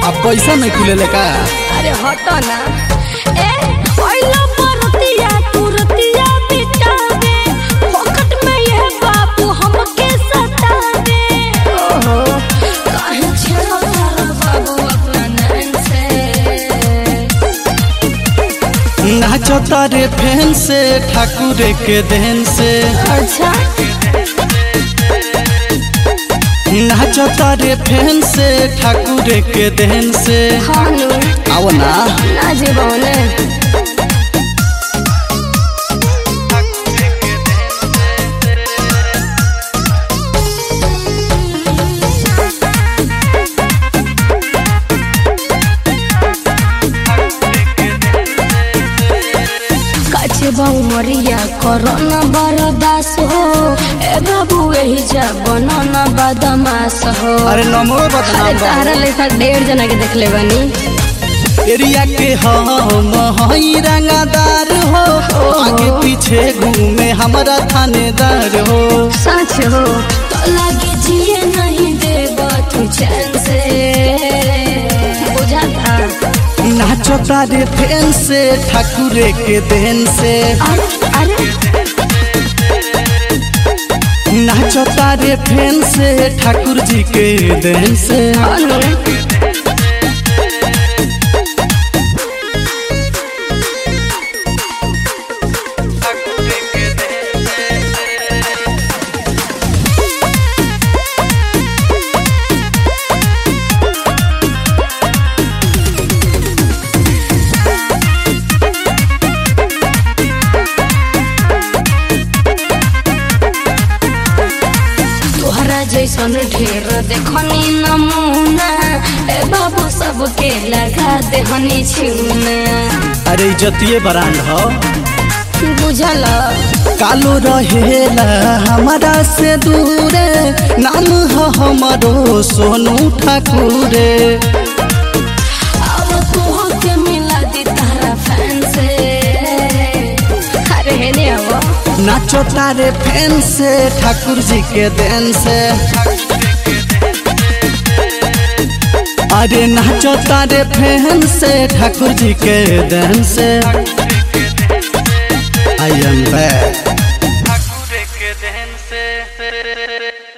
अब पैसा नहीं खुले का अरे हटो ना ए ओइला परतिया तुरतिया बितावे फोकट में ये बाबू हमके सतावे ओहो काहे छेड़ो तारा बाबू अपना नैन से नाचो तारे फैन से ठाकुर के देन से अच्छा नाचो तारे फैन से ठाकुर के देन से खानू आओ ना ना जीवने काचे बाऊ मरिया कोरोना बरदास हो ए बाबू यही जा बनाना बदमाश हो अरे नमो अरे बदनाम तारा लेखा डेढ़ जना के देख ले बनी एरिया के हम हई रंगादार हो आगे पीछे घूमे हमारा थानेदार हो सच हो तो लगे जिए नहीं देबा तू चैन से बुझाता नाचो तारे फैन से ठाकुर के देन से अरे अरे नाचो तारे फैन से ठाकुर जी के देन से खानू तोहरा जैसन ढेर देखनी नमूना ए बाबू सबके लगा देहनी छिउना अरे इज्जतिए ब्रांड हो बुझल कालो रहेला हमारा से दूरे नाम हो हमारो सोनू ठाकुर अब तोह के मिला दी तारा फैन से अरे हेने अब नाचो तारे फैन से ठाकुर जी के देन से अरे नाचो तारे फैन से ठाकुर जी के देन से आई एम बैक ठाकुर के देन से